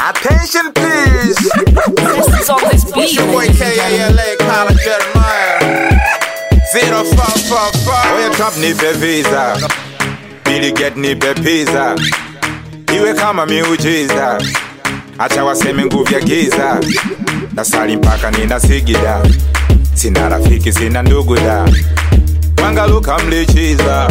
Attention please. This is on this beat. Your boy KALA, Colin Jeremiah. Zero four four four. Oya Trump nipe visa. Billy get nipe pizza. Iwe kama miujiza. Acha waseme nguvu ya giza. Nasali mpaka nina sigida. Sina rafiki, sina ndugu da. Mangaluka mlichiza.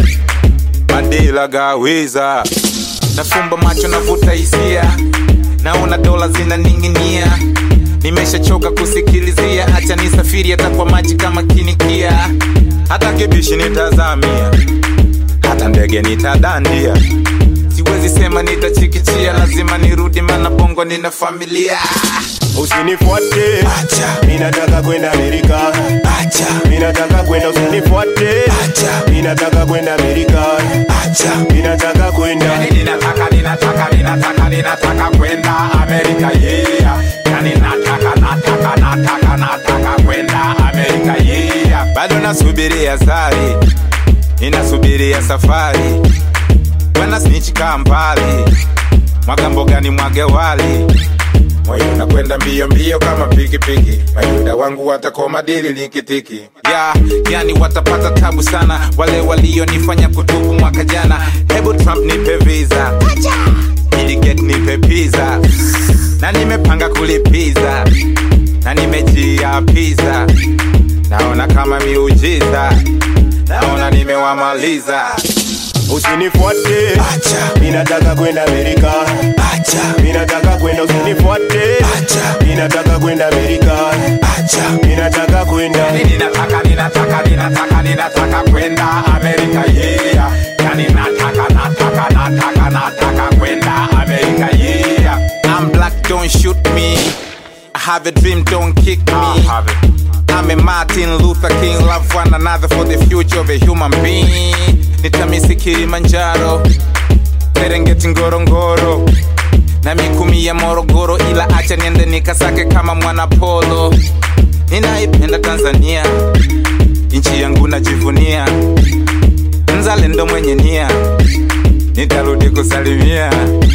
Madila gawiza. Nafumba macho navuta hisia. Naona dola zinaning'inia. Nimeshachoka kusikilizia, acha nisafiri hata kwa maji kama kinikia. Hata kibishi nitazamia, hata ndege nitadandia. Siwezi sema nitachikichia, lazima nirudi, mana bongo nina familia. Usinifuate, Acha, mimi nataka kwenda Amerika. acha, Mimi nataka kwenda, usinifuate. acha, Mimi nataka kwenda Amerika. acha. Mimi nataka kwenda. Yani ninataka ninataka ninataka ninataka kwenda Amerika yeah. Yani nataka nataka nataka nataka kwenda Amerika yeah. Bado nasubiria sari, ninasubiria safari, bwana snitch kambali, mwaga mboga ni mwage wali moyo unakwenda mbio mbio kama pikipiki, mayuda wangu watakoma dili likitiki ya yani watapata tabu sana wale walionifanya kutubu mwaka jana. Hebu Trump nipe visa, ili get nipe pizza, na nimepanga kulipiza na nimejiapiza, naona kama miujiza, naona nimewamaliza. Usinifuate, Acha, mimi nataka kwenda Amerika. acha, Mimi nataka kwenda, usinifuate. acha, Mimi nataka kwenda Amerika. acha. Mimi nataka kwenda. ninataka ninataka ninataka ninataka kwenda Amerika yeah. Yani nataka nataka nataka nataka kwenda Amerika yeah. I'm black don't shoot me. I have a dream don't kick me. I'm a Martin Luther King, love one another for the future of a human being. Nitamisi Kilimanjaro, Serengeti Ngorongoro na mikumi ya Morogoro, ila acha niende nikasake kama mwana polo. Ninaipenda Tanzania, nchi yangu najivunia, mzalendo mwenye nia, nitarudi kusalimia.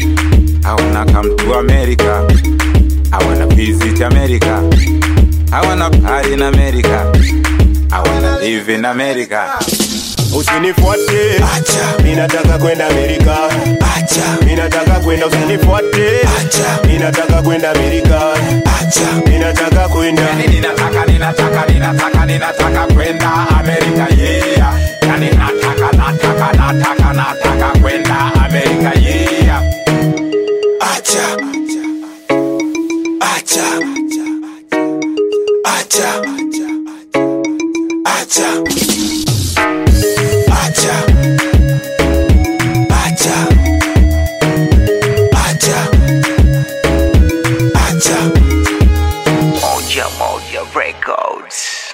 I wanna come to America, I wanna visit America, I wanna party in America, I wanna live in America. Usinifuate, Acha, mimi nataka kwenda Amerika. acha, Mimi nataka kwenda, usinifuate. acha, Mimi nataka kwenda Amerika. acha. Mimi nataka kwenda. Yani ninataka ninataka ninataka ninataka kwenda Amerika yeah. Yani nataka nataka nataka nataka kwenda Amerika yeah. Acha, acha, acha, acha, acha, acha, acha, acha. Moja Moja Records.